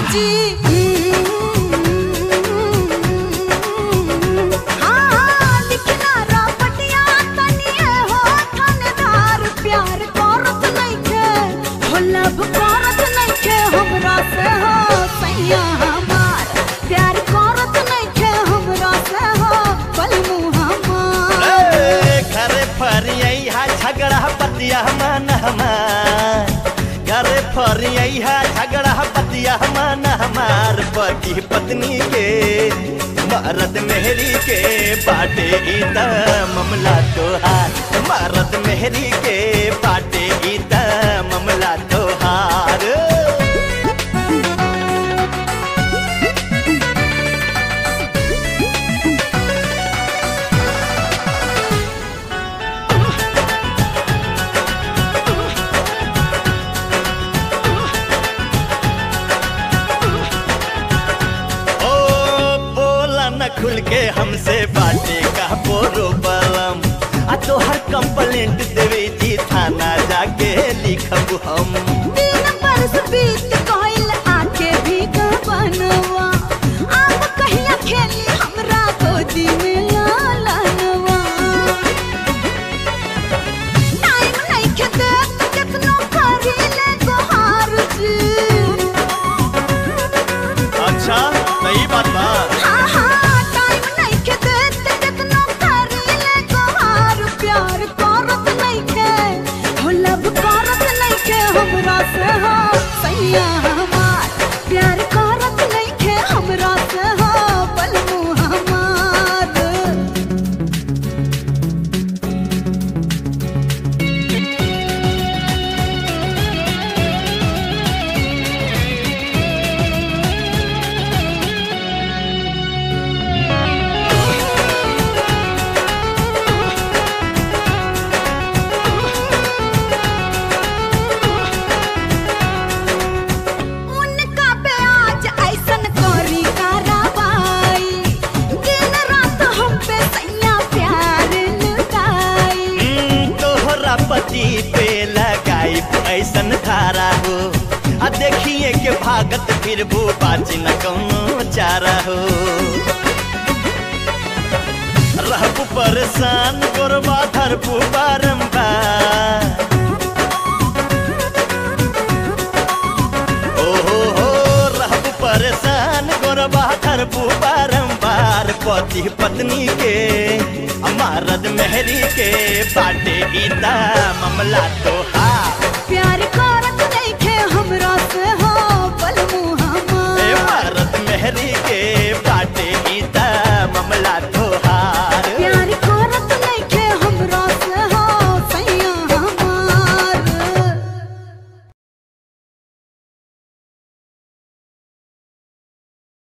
जी हाँ, हाँ, लिखना रापटिया तनिए हो थानेदार, प्यार करत नइखे, हो लब करत नइखे, हमरा से हो सैया हमार। प्यार करत नइखे, हमरा से हो बलमू हमार। ए, घरे फरियई हा झगड़ा बतिया मन हमार घरे फरियई हा झगड़ा बतिया मन हमार पति पत्नी के मरद मेहरी के बाटे ई त मामला तोहार मरद मेहरी के बाटे ई त मामला तोहार ओ बोला न खुल के हमसे बाटे का बोरो बलम आ तोहर कंप्लेंट देवे जी थाना जाके लिखब हम दिन बरस बीत गइल, आके भी का बनवा। अब कहिया खेली हमरा गोदी में लालनवा। टाइम नइखे देत, केतनो करीले गोहार जी। अच्छा सही बात बा हाँ, हाँ, टाइम नइखे देत, केतनो करीले गोहार। प्यार करत नइखे, हो लब करत नइखे हमरा से हो सैया हमार। प्यार करत नइखे हमरा से हो बलमू हमार। उनका प्याज ऐसन करी कारवाई दिन रात हम पे सैया प्यार लुटाई हम्म, तोहरा पति पे लगाई ऐसन धारा हो आ देखिए के भागत फिर वो बाजी न कौनो चारा हो रहबू परेशान गोरबा धरबू बारम्बार ओ हो हो रहबू परेशान गोरबा धरबू बारम्बार पति पत्नी के अमारद मेहरी के बाटे गीता मामला तोहार प्यार करत नइखे हमरा से हो बलमू ए हमार भारत मेहरी के बाटे गीता मामला